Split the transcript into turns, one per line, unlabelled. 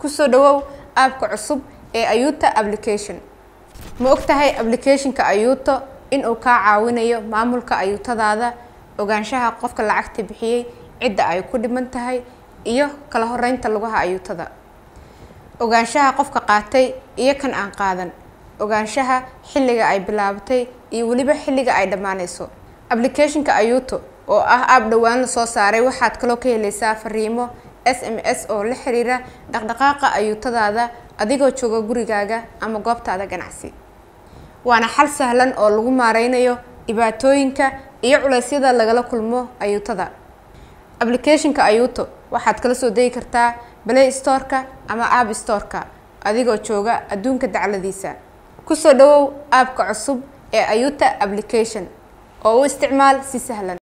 kusoo dhawow aabka cusub ee ayuuta application ma ogtahay applicationka ayuuto inuu kaa caawinayo maamulka ayuutadaada ogaanshaha qofka lacagta bixiyey cidda ay ku dhiman tahay iyo kala horeynta lugaha ayuutada ogaanshaha qofka qaatay iyo kan aan qaadan ogaanshaha xilliga ay bilaabatay iyo weliba xilliga ay dhammaanayso applicationka ayuuto oo ah aab dhowaan la soo saaray waxaad kaloo ka helaysaa fariimo s m s oo la xiriira dhaqdhaqaaqa ayuutadaada adigoo jooga gurigaaga ama goobtaada ganacsi waana xal sahlan oo lagu maareynayo dhibaatooyinka iyo culeysyada lagala kulmo ayuutada applicationka ayuuto waxaad kala soo degi kartaa play storeka ama app storeka adigoo jooga adduunka dacladiisa kusoo dhawow aabka cusub ee ayuuta application oo u isticmaal si sahlan